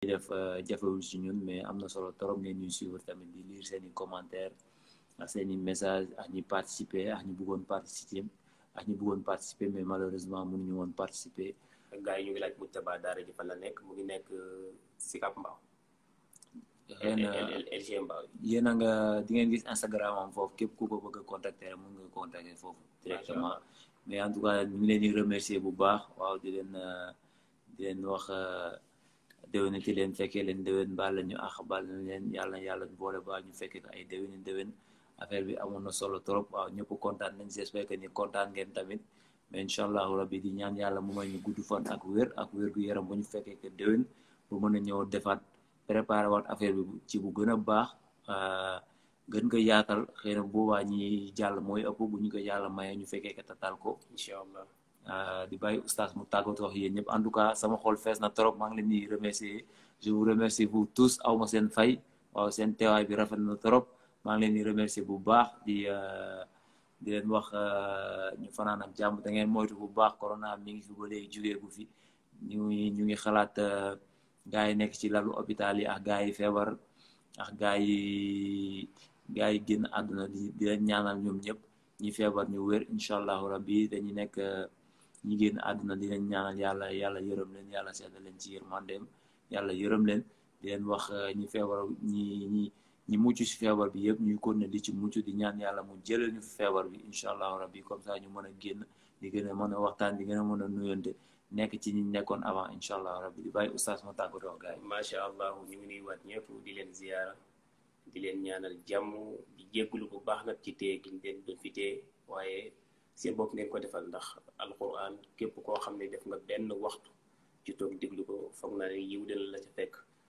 def jafewul si ñun mais am na solo trop ngeen ñuy suivre tamit di lire seen i commentaire ak seen i message ak ñi participer ak ñi bëggoon participer ak ñi bëggoon participer mais malheureusement mënuñu woon participer gars yi ñu ngi laaj Moujtaba daara ji fan la nekk mu ngi nekk Sicap Mbao xëy na LG Mbao yéen a nga di ngeen gis Instagram am foofu képp ku ko bëgg a contacter rek mën nga contacter foofu directement mais en tout cas ñu ngi leen di remercier bu baax waaw di leen di leen wax déwénati leen fekkee leen déwén baal la ñu àq baal na leen yàlla yàlla boole baal ñu fekkee ko ay déwéni déwén affaire bi amoon na solo trop waaw ñëpp kontaan nañ j'espère que ni kontaan ngeen tamit mais incha allahu rabbi di ñaan yàlla mu may ñu gudd fan ak wér ak wér gu yaram ba ñu fekkee que déwén bu mën a ñëw defaat préparé waat affaire bi ci bu gën a baax gën ko yaatal xëy na boobaa ñi jàll mooy ëpp bu ñu ko yàlla mayee ñu fekkee que tatal ko incha allah di bàyyi oustaz mu tàggatoo wax yéen ñëpp en tout cas sama xol fees na trop maa ngi leen di remercier je vous remercie vous tous aw ma seen fay waaw seen teewaay bi rafet na trop maa ngi leen di remercier bu baax di di leen wax ñu fanaan ak jàmm da ngeen moytu bu baax corona mi ngi fi ba léegi jugee gu fi ñu ngi ñu ngi xalaat gaa yi nekk ci lalu hôpital yi ak gaa yi feebar ak gaa yi gaa yi génn àdduna di di leen ñaanal ñoom ñëpp ñi feebar ñu wér incha allahu rabbi dañu nekk ñi génn àdduna di leen ñaanal yàlla yàlla yërëm leen yàlla seeda leen ci yërmandeem yàlla yërëm leen di leen wax ñi feebar ñi ñi ñi mucc si feebar bi yëpp ñuy kon ne di ci mucc di ñaan yàlla mu jëlee ñu feebar bi incha allahu rabbi comme ça ñu mën a génn di gën a mën a waxtaan di gën a mën a nuyonte nekk ci ñi nekkoon avant incha allah rabbi di bàyyi oustaz ma tàggatoo gars yi macha allah ñu ngi nuy waat ñëpp di leen ziyaara di leen ñaanal jàmm di jéggulu bu baax nag ci téye gi leen doon fi téye waaye seen bopp ngeen ko defal ndax alquran képp koo xam ne def nga benn waxtu ci toog déglu ko foog naa ne yiw dina la ca